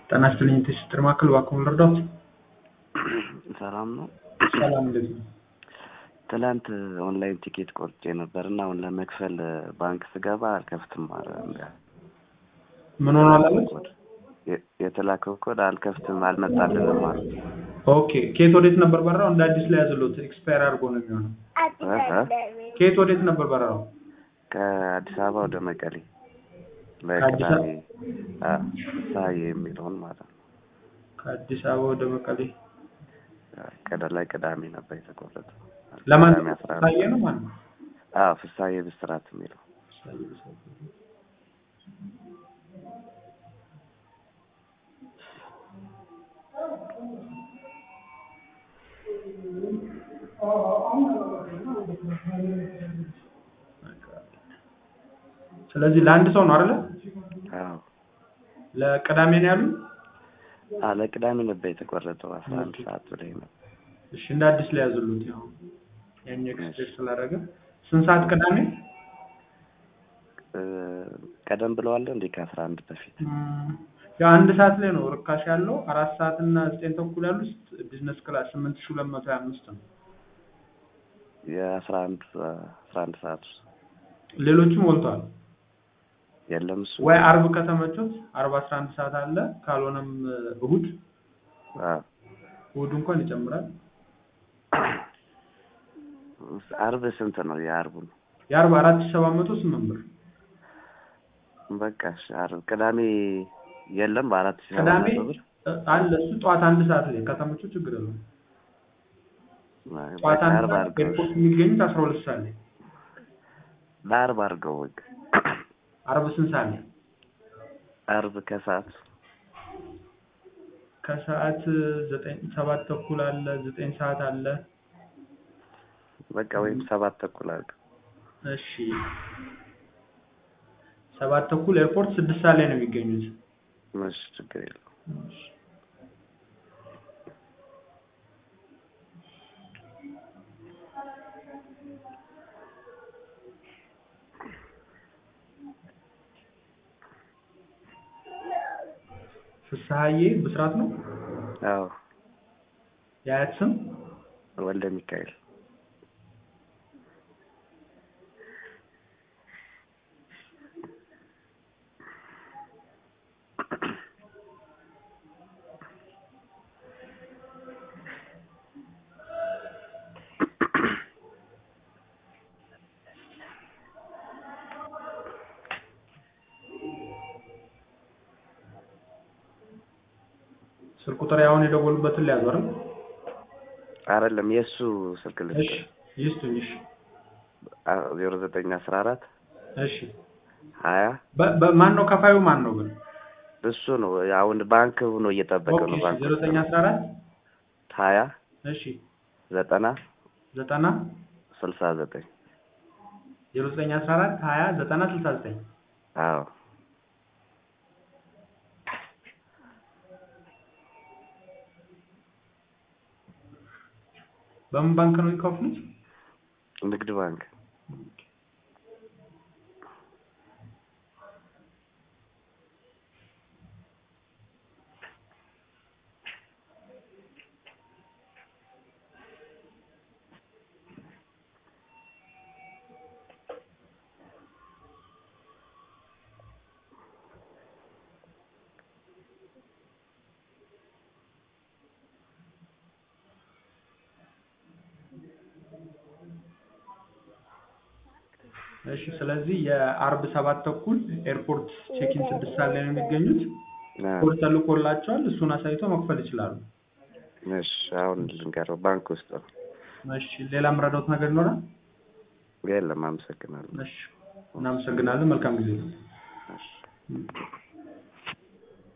ጤና ይስጥልኝ የትስስር ማዕከል እባክዎን ልርዳዎት? ሰላም ነው። ሰላም እንዴት ነው? ትላንት ኦንላይን ቲኬት ቆርጬ ነበር እና አሁን ለመክፈል ባንክ ስገባ አልከፍትም አለ። ምን ሆኗል አሉት? የ- የተላከው ኮድ አልከፍትም አልመጣልንም አለ። ኦኬ ከየት ወዴት ነበር በረራው? እንደ አዲስ ላይ ያዘሉት ኤክስፓየር አድርጎ ነው የሚሆነው። እህ? ከየት ወዴት ነበር በረራው? ከአዲስ አበባ ወደ መቀሌ ከአዲስ ለቅዳሜ ሳይ የሚለውን ማለት ነው። ከአዲስ አበባ ወደ መቀሌ ቀደ ላይ ቅዳሜ ነበር የተቆረጠው። ለማን ቅዳሜ አስራ አንድ ታየ ነው ማን ነው? አዎ ፍሳዬ ብስራት የሚለው ስለዚህ ለአንድ ሰው ነው አይደለ? አዎ ለቅዳሜ ነው ያሉ? አዎ ለቅዳሜ ነበር የተቆረጠው አስራ አንድ ሰዓት ላይ ነው። እሺ እንደ አዲስ ላይ ያዘሉት ያው ያኛው ኤክስፔክት ስላደረገ ስንት ሰዓት ቅዳሜ? እ፣ ቀደም ብለዋል እንዴ ከአስራ አንድ በፊት እም፣ ያው አንድ ሰዓት ላይ ነው ርካሽ ያለው አራት ሰዓት እና ዘጠኝ ተኩል ያሉት ቢዝነስ ክላስ ስምንት ሺህ ሁለት መቶ ሀያ አምስት ነው። የአስራ አንድ አስራ አንድ ሰዓት ውስጥ ሌሎችም ሞልተዋል። የለም እሱ ወይ አርብ ከተመቾት አርብ አስራ አንድ ሰዓት አለ ካልሆነም እሁድ አዎ እሁድ እንኳን ይጨምራል። አርብ ስንት ነው የአርቡን? የአርብ አራት ሺህ ሰባት መቶ ስምንት ብር በቃ እሺ አርብ ቅዳሜ የለም በአራት ሺህ ሰባት ቅዳሜ መቶ ብር እ፣ አለ እሱ ጠዋት አንድ ሰዓት ላይ ከተመቾት ችግር የለውም። ጠዋት በቃ አንድ አርብ ሰዓት አድርገው ኤርፖርት የሚገኙት አስራ ሁለት ሰዓት ላይ ለአርብ አድርገው በቃ አርብ ስንት ሰዓት ላይ? አርብ ከሰዓት ከሰዓት ዘጠኝ ሰባት ተኩል አለ ዘጠኝ ሰዓት አለ። በቃ ወይም ሰባት ተኩል አድርገው እሺ ሰባት ተኩል ኤርፖርት ስድስት ሰዓት ላይ ነው የሚገኙት። እሺ ችግር የለውም ፍስሀዬ ብስራት ነው አዎ የአያት ስም ወልደ ሚካኤል ስልክ ቁጥር ያሁን የደወሉበትን ሊያዙ አይደል? አይደለም የእሱ ስልክ እሺ ልስጥ ይስጡኝ። እሺ ዜሮ ዘጠኝ አስራ አራት እሺ ሀያ በ- በ- ማን ነው ከፋዩ ማን ነው ግን? እሱ ነው አሁን ባንክ ሆኖ እየጠበቀ ነው ባንክ ዜሮ ዘጠኝ አስራ አራት ሀያ እሺ ዘጠና ዘጠና ስልሳ ዘጠኝ ዜሮ ዘጠኝ አስራ አራት ሀያ ዘጠና ስልሳ ዘጠኝ አዎ በምን ባንክ ነው የሚከፍሉት? ንግድ ባንክ እሺ ስለዚህ የአርብ ሰባት ተኩል ኤርፖርት ቼኪን ስድስት ሰዓት ላይ ነው የሚገኙት። አዎ። ኮድ ተልኮላቸዋል። እሱን አሳይተው መክፈል ይችላሉ። እሺ አሁን ልንገረው ባንክ ውስጥ ነው እሺ ሌላ የምረዳውት ነገር ይኖራል? የለም አመሰግናለሁ እሺ እናመሰግናለን። መልካም ጊዜ። እሺ ም።